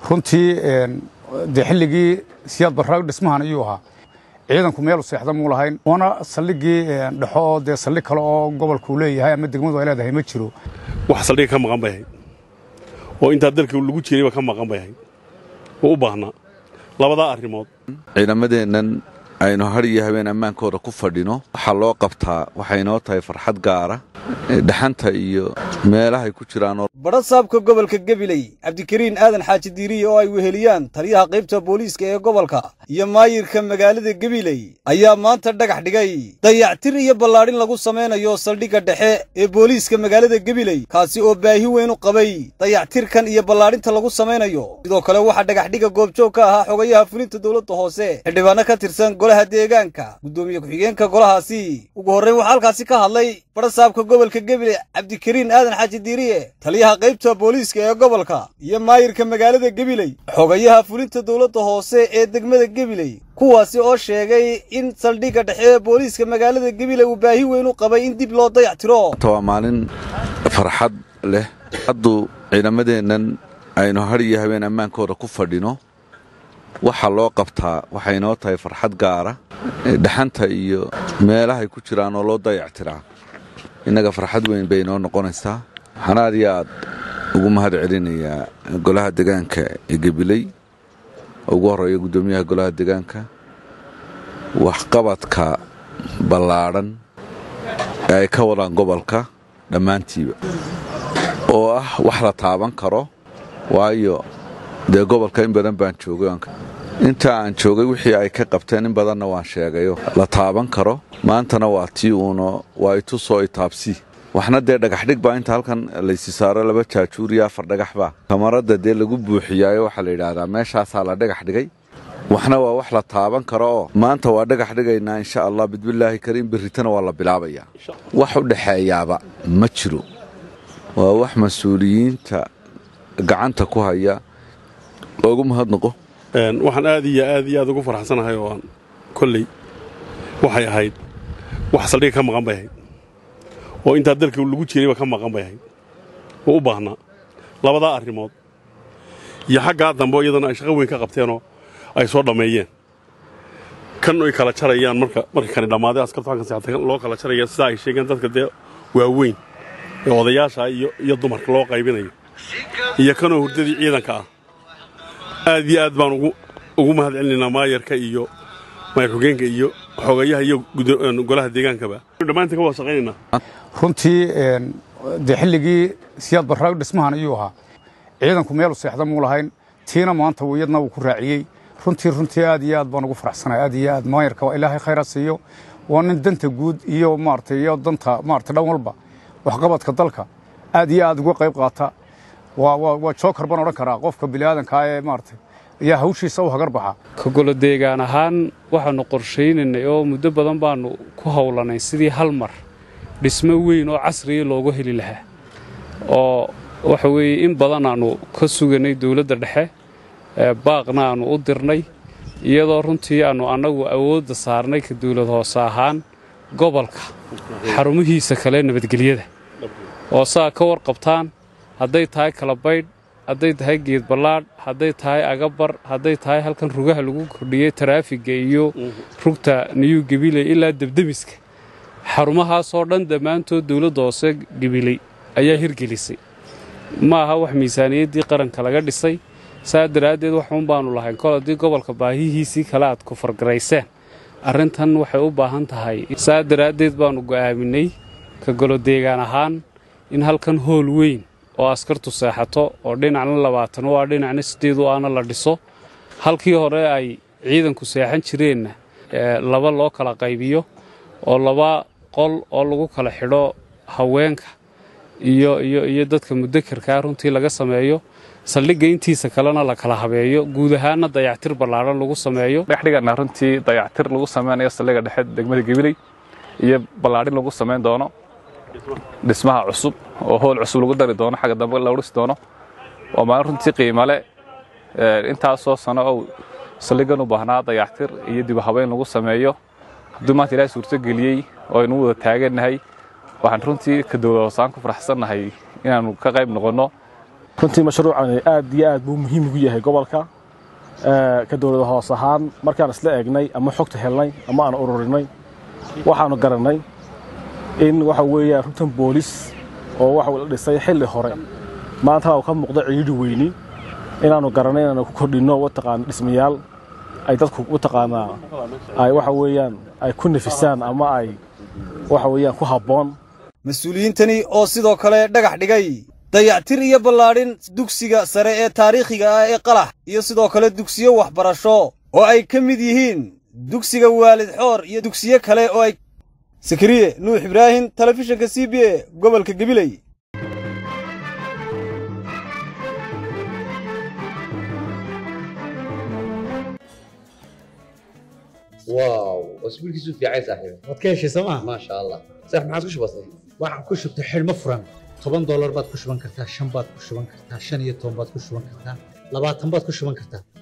runtii dee xilligii siyaad barraag dhismahan ayuu ahaa ciidanku meelu seexda muu lahayn waana saldhigii dhexo oo dee saldhig kale oo gobolkuu leeyahay ama degmadu ay leedahay ma jiro wax saldhiga ka maqan bay ahayd oo intaa dalka lagu jirayba ka maqan bay ahayd oo u baahnaa labadaa arrimood ciidamadeennan aynu har iyo habeen ammaankooda ku fadhino waxaa loo qabtaa waxay inoo tahay farxad gaara dhaxanta iyo meelahay ku jiraanoo badha saabka gobolka gabiley cabdikariin aadan xaaji diiriye oo ay weheliyaan taliyaha qaybta booliiska ee gobolka iyo maayirka magaalada gabiley ayaa maanta dhagax dhigay dayactir iyo ballaadhin lagu samaynayo saldhigga dhexe ee booliiska magaalada gabiley kaasi oo baahi weyn u qabay dayactirkan iyo ballaadhinta lagu samaynayo sidoo kale waxaa dhagaxdhigga goobjoog ka ahaa xogayaha fulinta dowladda hoose xildhibaano ka tirsan golaha deegaanka guddoomiye ku-xigeenka golahaasi ugu horrayn waxaa halkaasi ka hadlay badha saabka gobolka gabiley cabdikariin aadan xaaji diiriye taliyaha qaybta booliiska ee gobolka iyo maayirka magaalada gabiley xogayaha fulinta dowladda hoose ee degmada gabiley kuwaasi oo sheegay in saldhigga dhexe ee booliiska magaalada gabiley uu baahi weyn u qabay in dib loo dayactiro waa maalin farxad leh hadduu ciidamadeennan aynu har iyo habeen ammaankooda ku fadhino waxaa loo qabtaa waxay inoo tahay farxad gaara dhaxanta iyo meelahay ku jiraanoo loo dayactiraa innaga farxad weyn bay inoo noqonaysaa waxaan aad iyo aad ugu mahad celinayaa golaha degaanka ee gabiley ugu horreeya guddoomiyaha golaha degaanka waxqabadka ballaadhan ee ay ka wadaan gobolka dhammaantiiba oo ah wax la taaban karo waayo dee gobolka in badan baan joogay inta aan joogay wixii ay ka qabteen in badanna waan sheegayo la taaban karo maantana waa tii uuno waa itusoo itaabsi waxna dee dhagaxdhig baa inta halkan laysi saaro laba jaajuur iyo afar dhagaxbaa kamaradda dee lagu buuxiyaayo waxaa la yidhaahdaa meeshaasaa la dhagax dhigay waxna waa wax la taaban karo oo maanta waa dhagax dhigaynaa insha allah bidbillaahi kariim berritana waa la bilaabayaa wax u dhexeeyaaba ma jiro waa wax mas-uuliyiinta gacanta ku haya loogu mahadnaqo waxaan aad iyo aad iyo aad ugu farxsanahay oo aan kolley waxay ahayd wax saldhiga ka maqan bay ahayd oo intaa dalka lagu jirayba ka maqan bay ahayd oo u baahnaa labadaa arrimood iyo xaggaa dambe iyadana ay shaqo weyn ka qabteenoo ay soo dhammeeyeen kan ay kala jarayaan marka marka kani dhammaaday askartu halkan seexatay loo kala jaraya sidaa ay sheegeen dadka dee waaweyn ee odayaasha iyo iyo dumarka loo qaybinayo iyo kanoo hurdadii ciidanka ah aad iyo aad baan ugu mahad celinaynaa maayarka iyo maayar xogeenka iyo xogayaha iyo golaha deegaankaba dhammaantiin ka wada shaqaynaynaa runtii dee xilligii siyaad barraag dhismahan ayuu ahaa ciidanku meelu seexda muu lahayn tiina maanta iyadna wuu ku raaciyey runtii runtii aad iyo aad baan ugu faraxsanahay aad iyo aad maayarka waa ilaahay khayra siiyo waa nin danta guud iyo maaragtay iyo danta maaragtay dhan walba waxqabadka dalka aad iyo aad uga qayb qaata waa jookar baan odhan karaa qofka biniaadankaa ee maaragtay ayaa hawshiisa u hagar baxa ka golo deegaan ahaan waxaannu qorshaynaynay oo muddo badan baannu ku howlanay sidii hal mar dhismo weyn oo casriya loogu heli lahaa oo waxa weeye in badan aannu ka suganay dowladda dhexe baaqna aannu u dirnay iyadoo runtii aannu annagu awoodda saarnay ka dawlad hoose ahaan gobolka xarumihiisa kale nabadgelyada oo saa ka warqabtaan hadday tahay kalabaydh hadday tahay geed ballaadh hadday tahay agabar hadday tahay halkan rugaha lagu kordhiyey taraafiga iyo rugta niyuu gabiley ilaa debdemiska xarumahaasoo dhan dhammaantood dawladda hoose gabiley ayaa hirgelisay ma aha wax miisaaniyaddii qaranka laga dhisay saa daraaddeed waxuun baannu lahayn kol haddii gobolka baahihiisii kale aad ku fargarayseen arrintan waxay u baahan tahay saa daraaddeed baannu go'aaminay ka golo deegaan ahaan in halkan hool weyn oo askartu seexato oo dhinacna labaatan u ah dhinacna siddeed u ahna la dhiso halkii hore ay ciidanku seexan jireenna laba loo kala qaybiyo oo laba qol oo lagu kala xidho haweenka iyo iyo iyo dadka mudakarkaa runtii laga sameeyo saldhigga intiisa kalena la kala habeeyo guud ahaanna dayactir ballaadhan lagu sameeyo dhexdhigana runtii dayactir lagu samaynayo saldhigga dhexe degmada gabiley iyo ballaadhin lagu samayn doono dhismaha cusub oo hool cusub lagu dari doono xagga dambe la dhisi doono waa maalin runtii qiimale intaasoo sano ou saldhiggan u baahnaa dayactir iyo dib u habeyn lagu sameeyo hadduu maanta ilaahay suurto geliyey oo aynu wada taagannahay waxaan runtii ka dowlad hoosaan ku faraxsannahay inaannu ka qayb noqonno runtii mashruucani aad iyo aad buu muhiim ugu yahay gobolka ka dowlada hoos ahaan markaan isla eegnay ama xogta helnay ama aan ururinay waxaanu garannay in waxa weeyaan runtan boolis oo waxa la dhisay xilli hore maantana uu ka muuqdo ciidhi weyni inaannu garannay inaanu ku kordhinno wataqaana dhismayaal ay dadku wataqaanaa ay waxa weeyaan ay ku nafisaan ama ay waxa weeyaan ku habboon mas-uuliyiintani oo sidoo kale dhagax dhigay dayactir iyo ballaadhin dugsiga sare ee taariikhiga ah ee qalax iyo sidoo kale dugsiyo waxbarasho oo ay ka mid yihiin dugsiga waalid xoor iyo dugsiyo kale oo ay sakariye nuux ibraahim telefishinka c b a gobolka gabiley واو اسبوعك في عايز صاحبي waad ka heshay sooma ما شاء الله صح ما عاد كش بسيط waxaan ku shubtay xidhmo furan toban doolar baad ku shuban kartaa shan baad ku shuban kartaa shan iyo toban baad ku shuban kartaa labaatan baad ku shuban kartaa